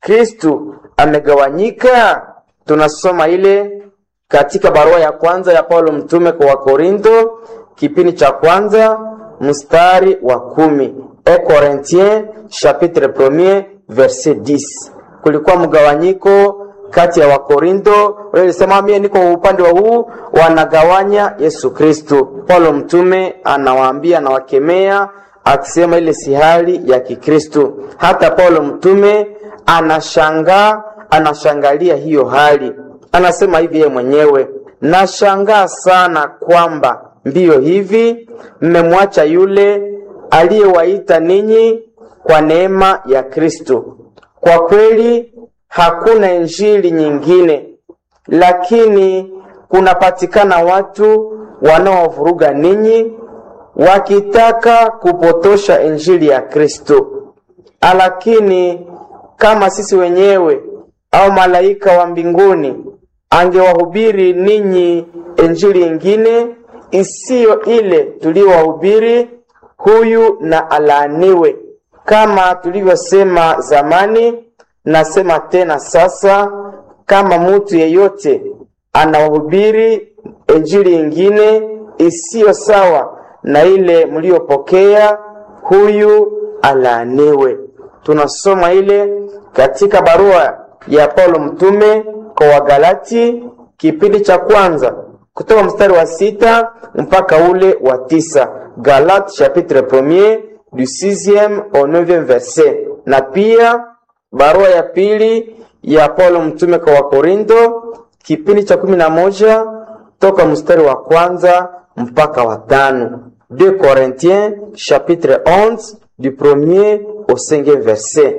Kristu amegawanyika? Tunasoma ile katika barua ya kwanza ya Paulo mtume kwa Wakorinto kipindi cha kwanza mstari wa kumi. E Corinthiens chapitre premier verset 10. Kulikuwa mgawanyiko kati ya Wakorinto walisema mie niko upande wa huu, wanagawanya Yesu Kristo. Paulo mtume anawaambia, anawakemea akisema ile si hali ya Kikristo. Hata Paulo mtume anashangaa, anashangalia hiyo hali, anasema hivi yeye mwenyewe, nashangaa sana kwamba mbio hivi mmemwacha yule aliyewaita ninyi kwa neema ya Kristo. Kwa kweli hakuna injili nyingine, lakini kunapatikana watu wanaovuruga ninyi wakitaka kupotosha injili ya Kristo. Lakini kama sisi wenyewe au malaika wa mbinguni angewahubiri ninyi injili ingine isiyo ile tuliyowahubiri, huyu na alaaniwe. Kama tulivyosema zamani, nasema tena sasa, kama mtu yeyote anawahubiri injili ingine isiyo sawa na ile mliyopokea, huyu alaaniwe. Tunasoma ile katika barua ya Paulo mtume kwa Wagalati kipindi cha kwanza kutoka mstari wa sita mpaka ule wa tisa. Galate chapitre premier du 6e au 9e verset, na pia barua ya pili ya Paulo mtume kwa Wakorinto kipindi cha kumi na moja toka mstari wa kwanza mpaka wa tano. 2 Corinthiens chapitre 11 du premier au 5e verset.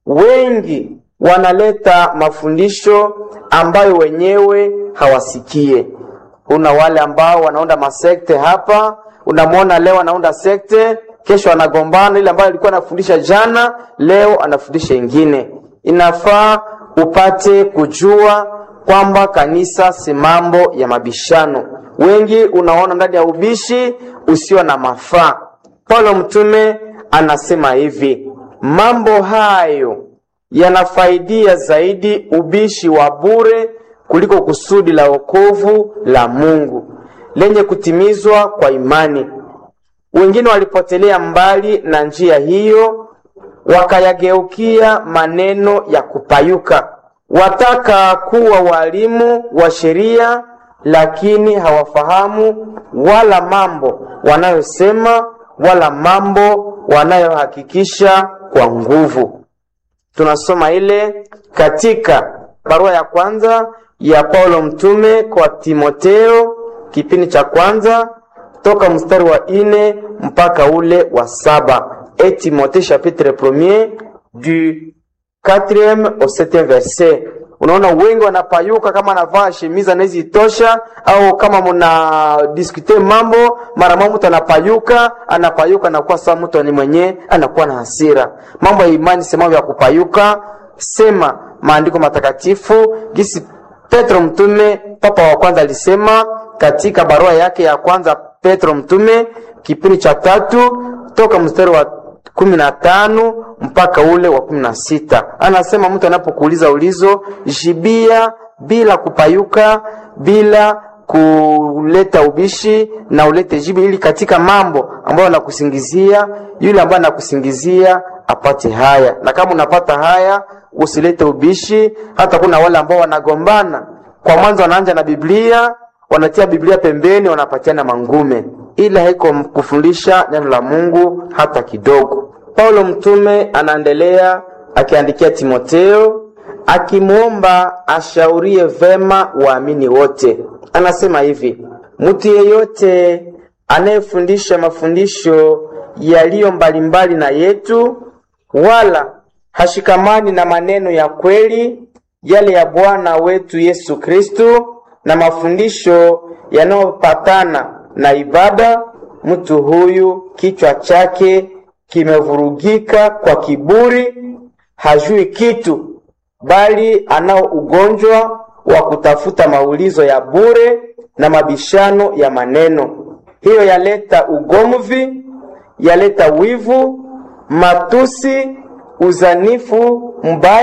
Wengi wanaleta mafundisho ambayo wenyewe hawasikie. Kuna wale ambao wanaunda masekte hapa, unamwona leo anaunda sekte, kesho anagombana. Ile ambayo alikuwa anafundisha jana, leo anafundisha ingine. Inafaa upate kujua kwamba kanisa si mambo ya mabishano. Wengi unaona ndani ya ubishi usio na mafaa. Paulo mtume anasema hivi, mambo hayo yanafaidia zaidi ubishi wa bure kuliko kusudi la wokovu la Mungu lenye kutimizwa kwa imani. Wengine walipotelea mbali na njia hiyo, wakayageukia maneno ya kupayuka. Wataka kuwa walimu wa sheria, lakini hawafahamu wala mambo wanayosema wala mambo wanayohakikisha kwa nguvu. Tunasoma ile katika barua ya kwanza ya Paulo mtume kwa Timoteo kipindi cha kwanza toka mstari wa ine mpaka ule wa saba. Et Timothée chapitre premier du 4e au 7e verset. Unaona wengi wanapayuka kama anavaa shemiza anawezi itosha, au kama muna diskute mambo mara mama mtu anapayuka anapayuka, anakuwa sawa mtu ni mwenye anakuwa na hasira. Mambo ya imani sema ya kupayuka, sema maandiko matakatifu gisi Petro mtume papa wa kwanza alisema katika barua yake ya kwanza Petro mtume kipindi cha tatu toka mstari wa kumi na tano mpaka ule wa kumi na sita anasema mtu anapokuuliza ulizo jibia bila kupayuka, bila kuleta ubishi na ulete jibu, ili katika mambo ambayo anakusingizia yule ambaye anakusingizia apate haya, na kama unapata haya usilete ubishi. Hata kuna wale ambao wanagombana kwa mwanzo, wanaanja na Biblia, wanatia Biblia pembeni, wanapatiana mangume, ila haiko kufundisha neno la Mungu hata kidogo. Paulo mtume anaendelea akiandikia Timoteo akimwomba ashaurie vema waamini wote. Anasema hivi: mtu yeyote anayefundisha mafundisho yaliyo mbalimbali na yetu, wala hashikamani na maneno ya kweli yale ya Bwana wetu Yesu Kristo na mafundisho yanayopatana na ibada, mtu huyu kichwa chake kimevurugika kwa kiburi, hajui kitu, bali anao ugonjwa wa kutafuta maulizo ya bure na mabishano ya maneno. Hiyo yaleta ugomvi, yaleta wivu, matusi, uzanifu mbaya